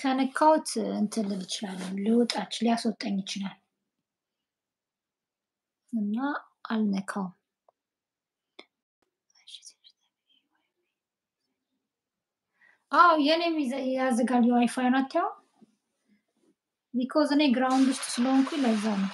ከነካሁት እንትን ልል እችላለሁ፣ ልውጣች ሊያስወጣኝ ይችላል እና አልነካውም። አዎ የኔም ይዘ- ያዘጋል የዋይፋይ ናት ያው ቢኮዝ እኔ ግራውንድ ውስጥ ስለሆንኩኝ ለዛ ነው።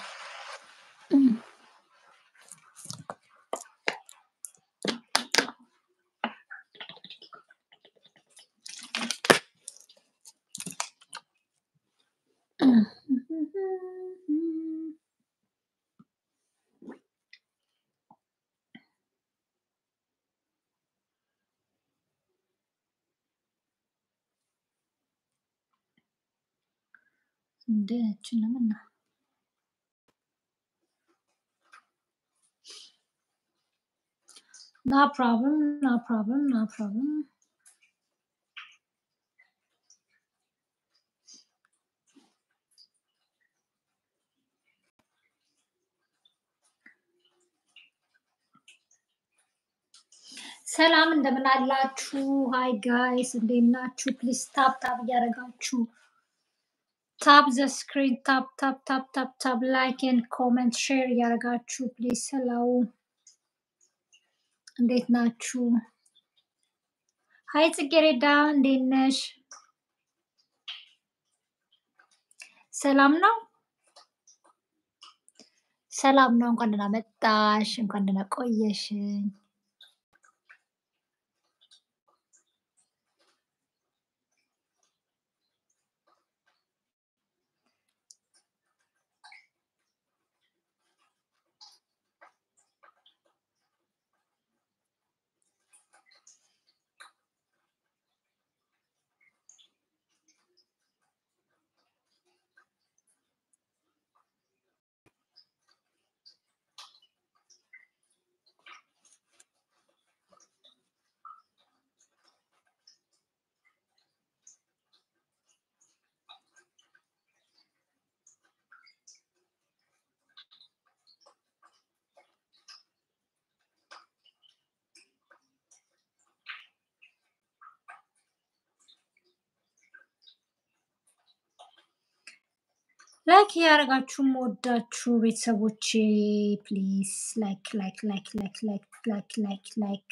እንደችንም እና ና ፕሮብለም ና ፕሮብለም ና ፕሮብለም ሰላም እንደምን አላችሁ? ሃይ ጋይስ እንዴት ናችሁ? ፕሊዝ ታፕ ታፕ እያደረጋችሁ ታፕ ዘ ስክሪን ታፕ ታፕ ታፕ ታፕ ታፕ ላይክ ኤንድ ኮመንት ሼር እያደረጋችሁ ፕሊዝ ሰላው እንዴት ናችሁ? ሃይ ጽጌሬዳ እንዴት ነሽ? ሰላም ነው? ሰላም ነው። እንኳን ደህና መጣሽ፣ እንኳን ደህና ቆየሽኝ። ላይክ እያደረጋችሁ የምወዳችሁ ቤተሰቦቼ ፕሊዝ ላይክ ላይክ ላይክ ላይክ ላይክ ላይክ ላይክ ላይክ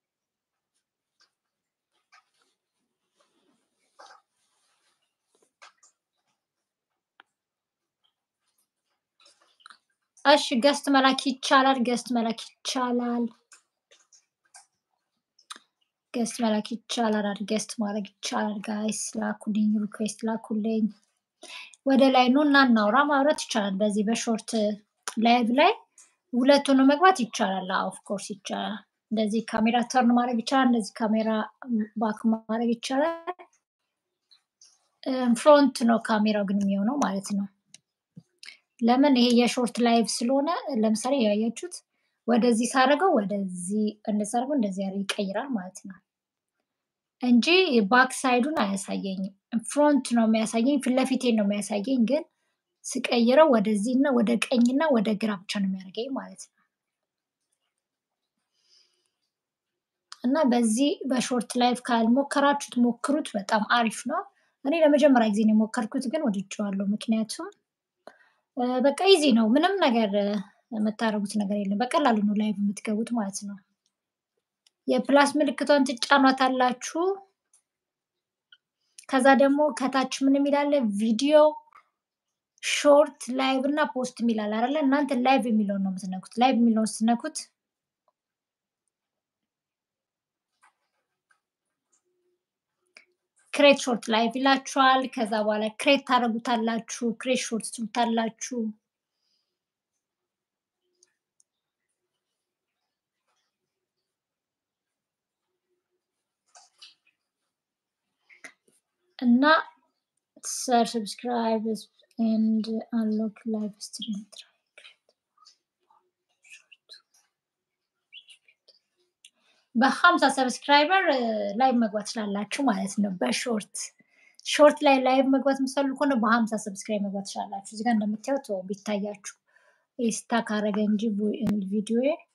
እሺ ገስት መላክ ይቻላል። ገስት መላክ ይቻላል። ገስት መላክ ይቻላል። አድ ገስት ማድረግ ይቻላል። ጋይስ ላኩልኝ፣ ሪኩዌስት ላኩልኝ። ወደ ላይ ኑ እና እናውራ። ማውራት ይቻላል። በዚህ በሾርት ላይቭ ላይ ሁለት ሆኖ መግባት ይቻላል። ኦፍ ኮርስ ይቻላል። እንደዚህ ካሜራ ተርን ማድረግ ይቻላል። እንደዚህ ካሜራ ባክ ማድረግ ይቻላል። ፍሮንት ነው ካሜራው ግን የሚሆነው ማለት ነው። ለምን ይሄ የሾርት ላይቭ ስለሆነ ለምሳሌ ያያችሁት ወደዚህ ሳደርገው ወደዚህ እንደዚህ አድርገው እንደዚህ ያደርግ ይቀይራል ማለት ነው እንጂ ባክ ሳይዱን አያሳየኝም። ፍሮንት ነው የሚያሳየኝ፣ ፊት ለፊቴን ነው የሚያሳየኝ። ግን ስቀይረው ወደዚህ እና ወደ ቀኝና ወደ ግራ ብቻ ነው የሚያደርገኝ ማለት ነው። እና በዚህ በሾርት ላይቭ ካልሞከራችሁት ሞክሩት፣ በጣም አሪፍ ነው። እኔ ለመጀመሪያ ጊዜ ነው የሞከርኩት፣ ግን ወድጄዋለሁ። ምክንያቱም እ፣ በቃ ኢዚ ነው። ምንም ነገር እ፣ የምታደርጉት ነገር የለም። በቀላሉ ነው ላይቭ የምትገቡት ማለት ነው። የፕላስ ምልክቷን ትጫኗታላችሁ። ከዛ ደግሞ ከታች ምን የሚላለ ቪዲዮ ሾርት ላይቭ እና ፖስት የሚላል አይደለ? እናንተ ላይቭ የሚለውን ነው የምትነኩት። ላይቭ የሚለውን ስትነኩት ክሬት ሾርት ላይቭ ይላችኋል። ከዛ በኋላ ክሬት ታደርጉታላችሁ። ክሬት ሾርት ትሉታላችሁ። እና ሰር ሰብስክራይብ ኤንድ አንሎክ ላይቭ ስትሪም በሀምሳ ሰብስክራይበር ላይቭ መግባት ትችላላችሁ ማለት ነው። በሾርት ሾርት ላይ ላይቭ መግባት የምትፈልጉ ከሆነ በሀምሳ ሰብስክራይብ መግባት ትችላላችሁ። እዚጋ እንደምታዩት ቢታያችሁ ስታክ አረገ እንጂ ቪዲዮ